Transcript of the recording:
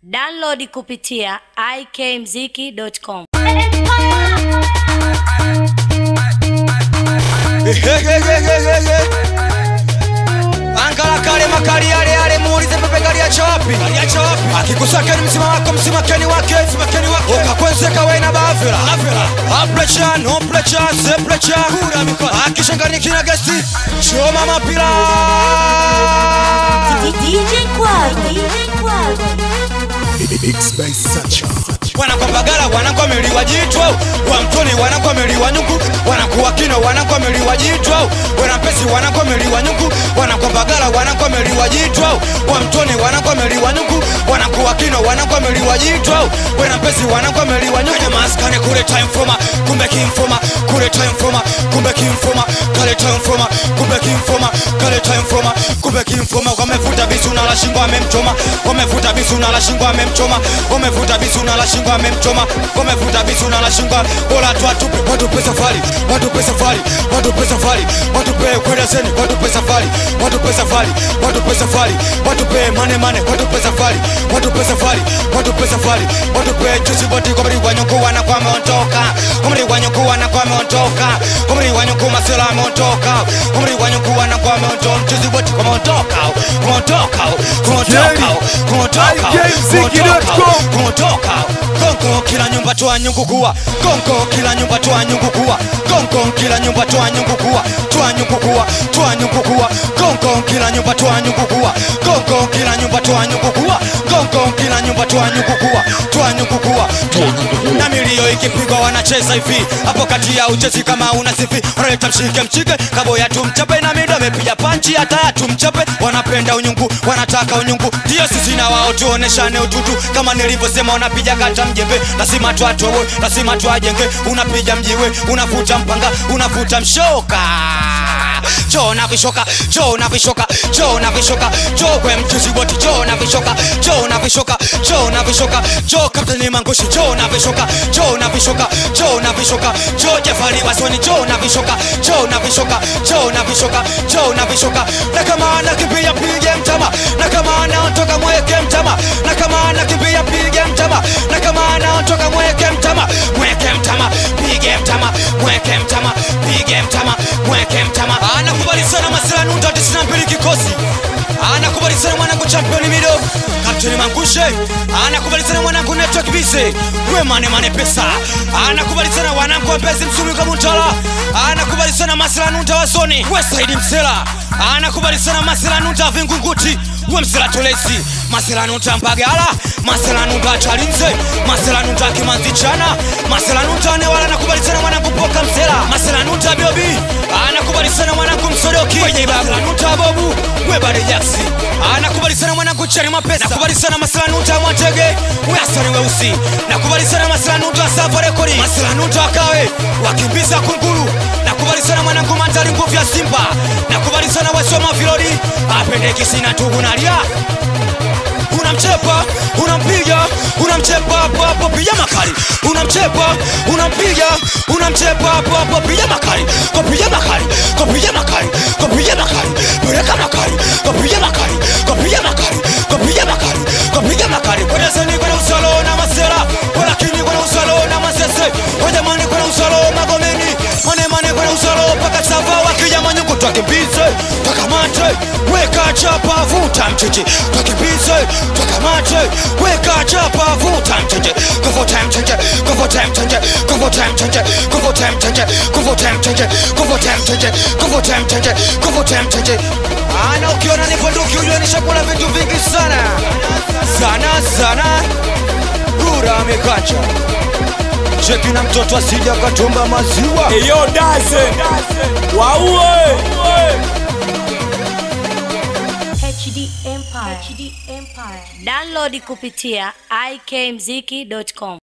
Download kupitia ikmziki.com. Ankara kale makali yale yale muulize pepe gari ya chawapi akikusakeni msima wako msima keni wake ukakwenzeka we na bavira aplecha no plecha se plecha akishangani kina gesti choma mapira DJ Kwaro, DJ Kwaro. wanakwambagala wanakwamiliwa jitwa wa mtoni wanakwamiliwa nyuku wanakuwa kino wanakwamiliwa jitwa wanampesi wanakwamiliwa nyuku wanakwambagala wanakwamiliwa jitwa wa mtoni wanakwamiliwa nyuku wanakuwa kino wanakwamiliwa jitwa wanampesi wanakwamiliwa nyuku maskani kule time foma kumbe kimfoma kule time foma kumbe kimfoma kale time foma kumbe kimfoma kale time foma kumbe kimfoma wamevuta bisu na la shingo amemchoma wamevuta bisu na la shingo amemchoma wamevuta bisu na la shingo amemchoma wamevuta bisu na la shingo bora tu atupe watupe safari watupe safari watupe safari watupe kwenda seni watupe safari watupe safari watupe safari watupe mane mane watupe safari watupe safari watupe safari watupe juzi boti kwa mri wanyuku wana kwa meondoka kwa mri wanyuku wana kwa meondoka kwa mri wanyuku masela ameondoka kwa mri wanyuku wana kwa meondoka juzi boti kwa meondoka kuondoka kuondoka kuondoka IKMziki.com. kuondoka gongo kila nyumba toa nyungu kuwa gongo kila nyumba toa nyungu kuwa gongo kila nyumba toa nyungu kuwa toa nyungu kuwa toa nyungu kuwa gongo kila nyumba toa nyungu kuwa gongo kila nyumba toa nyungu kuwa gongo kila nyumba toa nyungu kuwa toa nyungu kuwa na milio ikipigwa wanacheza hivi hapo kati ya uchezi kama una sifi wanaleta mshike mshike kaboya tumchape na mido amepiga panchi hata ya tumchape wanapenda unyungu wanataka unyungu ndio sisi na wao tuoneshane ututu kama nilivyosema unapiga kata mjembe lazima twatowe lazima twajenge unapiga mjiwe unafuta mpanga unafuta mshoka choo na vishoka choo na vishoka choo na vishoka choo kwe mchuzi boti choo na vishoka choo na vishoka choo na vishoka choo kapteni mangushi choo na vishoka choo na vishoka choo na vishoka choo jafari wasoni choo na vishoka choo na vishoka choo na vishoka choo na vishoka na kama anakimbia pige mtama na kama anaondoka mweke mtama na kama anakimbia pige mtama na kama anaondoka mweke mtama mweke mtama pige mtama mweke mtama pige mtama mweke mtama anakubali sana masela nunda 92 kikosi anakubali sana mwanangu championi mido kapteni mangushe anakubali sana mwanangu network bise we mane mane pesa anakubali sana wanangu wapezi msumi kwa mutala anakubali sana masela nunda wasoni we saidi msela anakubali sana masela nunda vingunguti we msela tolesi masela nunda mbagala masela nunda chalinze masela nunda kimanzichana masela nunda newala anakubali sana mwanangu poka msela masela nunda biobi anakubali sana mwanangu msodoki wenye masela nunda bobu we bade jaksi anakubali sana mwanangu chani mapesa nakubali sana masela nunda mwatege we asani weusi nakubali sana masela nunda savo rekodi masela nunda wakawe wakimbiza kunguru nakubali sana mwanangu mandari nguvu ya simba nakubali sana wasoma vilodi apendekisi na tugu nalia unamchepa unampiga unamchepa hapo hapo piga makali unamchepa unampiga unamchepa hapo hapo piga makali kopiga makali kopiga makali kopiga makali peleka makali kopiga makali kopiga makali kopiga makali kopiga makali kwenda seni kwenda usalo na masera walakini kwenda usalo na masese wajamani kwenda usalo magomeni mane mane kwenda usalo paka sava wakija manyuku twakimbize twakamate weka chapa vuta mchichi twakimbize twakamate weka chapa vuta mchichi kuvuta mchichi kuvuta mchichi kuvuta mchichi kuvuta mchichi kuvuta mchichi kuvuta mchichi kuvuta mchichi kuvuta mchichi ana ukiona nipo nduki ujue nishakula vitu vingi sana sana sana rura amekacha cheki na mtoto asija akatumba maziwa Eyo daze waue HD Empire. HD Empire. Download kupitia ikmziki.com.